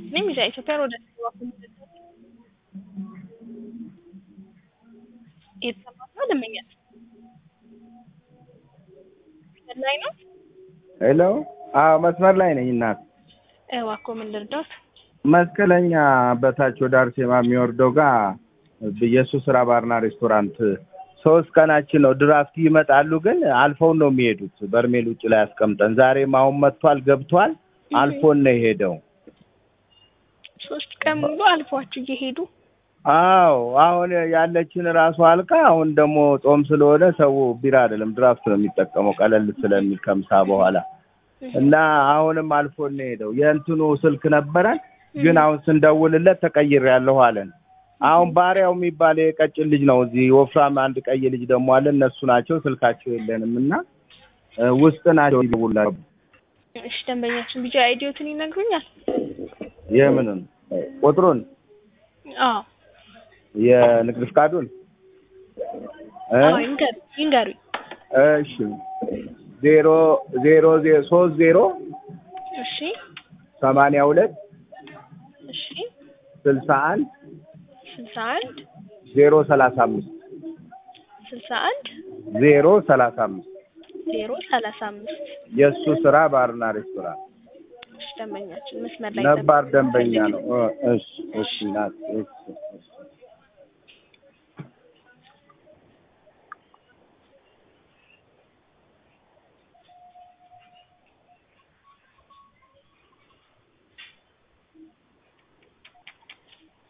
እኔም ይዛ ኢትዮጵያ ወደ የተሰማ ነው ደንበኛል ላይ ነው ሄሎ አዎ መስመር ላይ ነኝ እናት እባክዎ ምን ልርዳዎት መስቀለኛ በታች ወደ አርሴማ የሚወርደው ጋር የእሱ ስራ ባርና ሬስቶራንት ሶስት ቀናችን ነው ድራፍት ይመጣሉ ግን አልፈውን ነው የሚሄዱት በርሜል ውጭ ላይ አስቀምጠን ዛሬም አሁን መጥቷል ገብቷል አልፎን ነው የሄደው ሶስት ቀን ሙሉ አልፏችሁ እየሄዱ አዎ አሁን ያለችን ራሱ አልቃ አሁን ደግሞ ጾም ስለሆነ ሰው ቢራ አይደለም ድራፍት ነው የሚጠቀመው ቀለል ስለሚል ከምሳ በኋላ እና አሁንም አልፎን ነው የሄደው የእንትኑ ስልክ ነበረን ግን አሁን ስንደውልለት ተቀይሬያለሁ አለን አሁን ባሪያው የሚባል የቀጭን ልጅ ነው እዚህ ወፍራም አንድ ቀይ ልጅ ደግሞ አለ እነሱ ናቸው ስልካቸው የለንም እና ውስጥ ናቸው ይደውላሉ እሺ ደንበኛችን ቢጫ አይዲዮትን ይነግሩኛል የምንን ቁጥሩን አዎ የንግድ ፍቃዱን እ አዎ ይንገሩ ይንገሩኝ እሺ ዜሮ ዜሮ ዜ- ሶስት ዜሮ እሺ ሰማንያ ሁለት እሺ ስልሳ አንድ ስልሳ አንድ ዜሮ ሰላሳ አምስት ስልሳ አንድ ዜሮ ሰላሳ አምስት ዜሮ ሰላሳ አምስት የእሱ ስራ ባርና ሬስቶራንት እሺ ደንበኛችን መስመር ላይ ነባር ደንበኛ ነው እ እሺ እሺ ናት እሺ እሺ